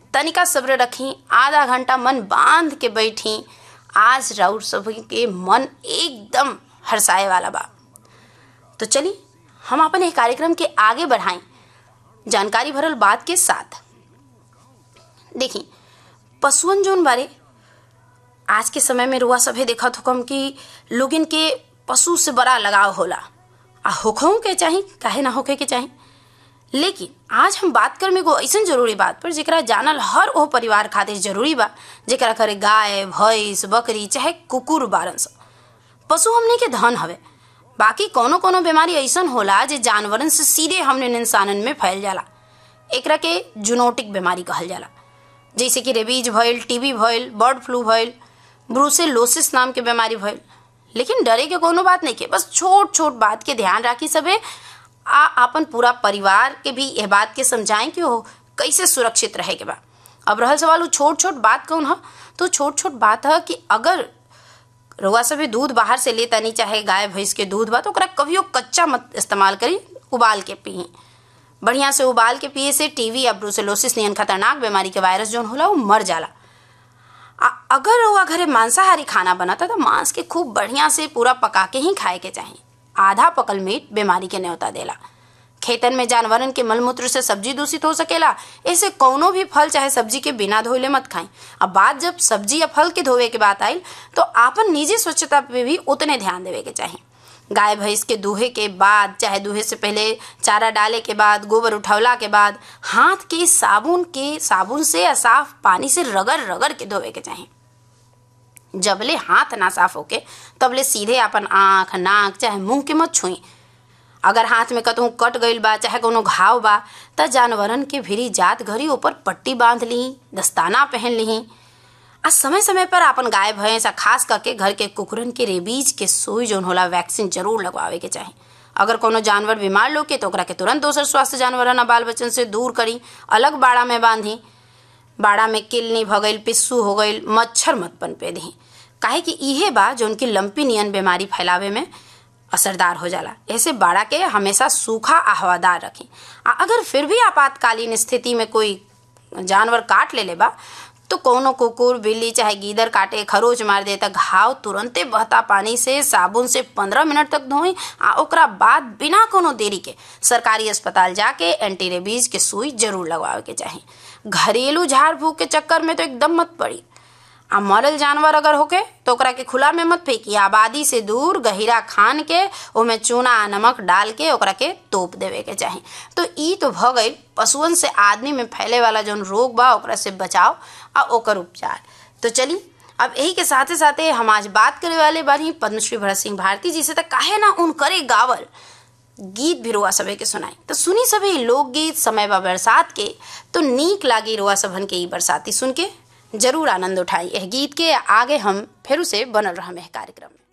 तनिका सब्र रखी आधा घंटा मन बांध के बैठी आज राउर सभी के मन एकदम हर्षाए वाला बा तो चली हम अपन एक कार्यक्रम के आगे बढ़ाएं जानकारी भरल बात के साथ देखी पशुअन जोन बारे आज के समय में रुआ सभे देखत हुकम कि लोगिन के पशु से बड़ा लगाव होला आ होखों के चाही काहे ना होखे के चाही लेकिन आज हम बात कर में एगो ऐसन जरूरी बात पर जेकरा जानल हर ओ परिवार खातिर जरूरी बा जेकरा करे गाय भैंस बकरी चाहे कुकुर बारन स पशु हमने के धन हवे बाकी कोनो कोनो बीमारी ऐसन होला जे जानवरन से सीधे हमने इंसानन में फैल जाला एकरा के जूनोटिक बीमारी कहल जाला जैसे कि रेबीज भइल टीबी भइल बर्ड फ्लू भइल ब्रूसेलोसिस नाम के बीमारी भइल लेकिन डरे के कोनो बात नहीं के बस छोट छोट बात के ध्यान राखी सबे आ अपन पूरा परिवार के भी यह बात के समझाएं कि वो कैसे सुरक्षित रहे के बा अब रहल सवाल छोट छोट बात कौन है तो छोट छोट बात है कि अगर रउआ सभी दूध बाहर से ले तनी चाहे गाय भैंस के दूध बा तो ओकरा कभियो कच्चा मत इस्तेमाल करी उबाल के पी बढ़िया से उबाल के पिए से टीवी या ब्रूसेलोसिस नियन खतरनाक बीमारी के वायरस जोन होला वो मर जाला आ, अगर रउआ घरे मांसाहारी खाना बनता तो मांस के खूब बढ़िया से पूरा पका के ही खाए के चाहिए आधा पकल मीट बीमारी के न्योता देला खेतन में जानवरन के मलमूत्र से सब्जी दूषित हो सकेला ऐसे कौनो भी फल चाहे सब्जी के बिना धोइले मत खाई अब बात जब सब्जी या फल के धोवे के बात आई तो आपन निजी स्वच्छता पे भी उतने ध्यान देवे के चाहिए गाय भैंस के दूहे के बाद चाहे दूहे से पहले चारा डाले के बाद गोबर उठौला के बाद हाथ के साबुन के साबुन से या साफ पानी से रगड़ रगड़ के धोवे के चाहिए जबले हाथ ना साफ होके तबले सीधे अपन आँख नाक चाहे मुंह के मत छुई अगर हाथ में कतहु कट गईल बा चाहे कोनो घाव बा त जानवरन के भिरी जात घरी ऊपर पट्टी बांध ली दस्ताना पहन ली आ समय समय पर अपन गाय भैंस आ खास करके घर के कुकुरन के रेबीज के सुई जोन होला वैक्सीन जरूर लगवावे के चाही अगर कोनो जानवर बीमार लोग के तो ओकरा के तुरंत दोसर स्वास्थ्य जानवरन आ बाल बच्चन से दूर करी अलग बाड़ा में बांधी बाड़ा में किलनी भगईल पिस्सू हो गईल मच्छर मत पनपे दी काहे कि इहे बा जो उनकी लंपी नियन बीमारी फैलावे में असरदार हो जाला ऐसे बाड़ा के हमेशा सूखा आ हवादार रखें आ अगर फिर भी आपातकालीन स्थिति में कोई जानवर काट ले ले बा तो कोनो कुकुर बिल्ली चाहे गीदर काटे खरोच मार दे तक घाव तुरंते बहता पानी से साबुन से पंद्रह मिनट तक धोई आ ओकरा बाद बिना कोनो देरी के सरकारी अस्पताल जाके एंटी रेबीज के सुई जरूर लगवावे के चाही घरेलू झाड़ फूक के चक्कर में तो एकदम मत पड़ी आ मरल जानवर अगर होके तो ओकरा के खुला में मत फेंकी आबादी से दूर गहिरा खान के ओमे चूना आ नमक डाल के ओकरा के तोप देवे के चाही तो ई तो भ गई पशुअन से आदमी में फैले वाला जौन रोग बा ओकरा से बचाव आ ओकर उपचार तो चली अब यही के साथे साथे हम आज बात करे वाले बानी पद्मश्री भरत सिंह भारती जी से तो काहे ना उन करे गावल गीत भी रुआ सभे के सुनाई तो सुनी सभी लोकगीत समय बा बरसात के तो नीक लागी रुआ सभन के ई बरसाती सुन के जरूर आनंद उठाई यह गीत के आगे हम फिर से बनल रहा कार्यक्रम में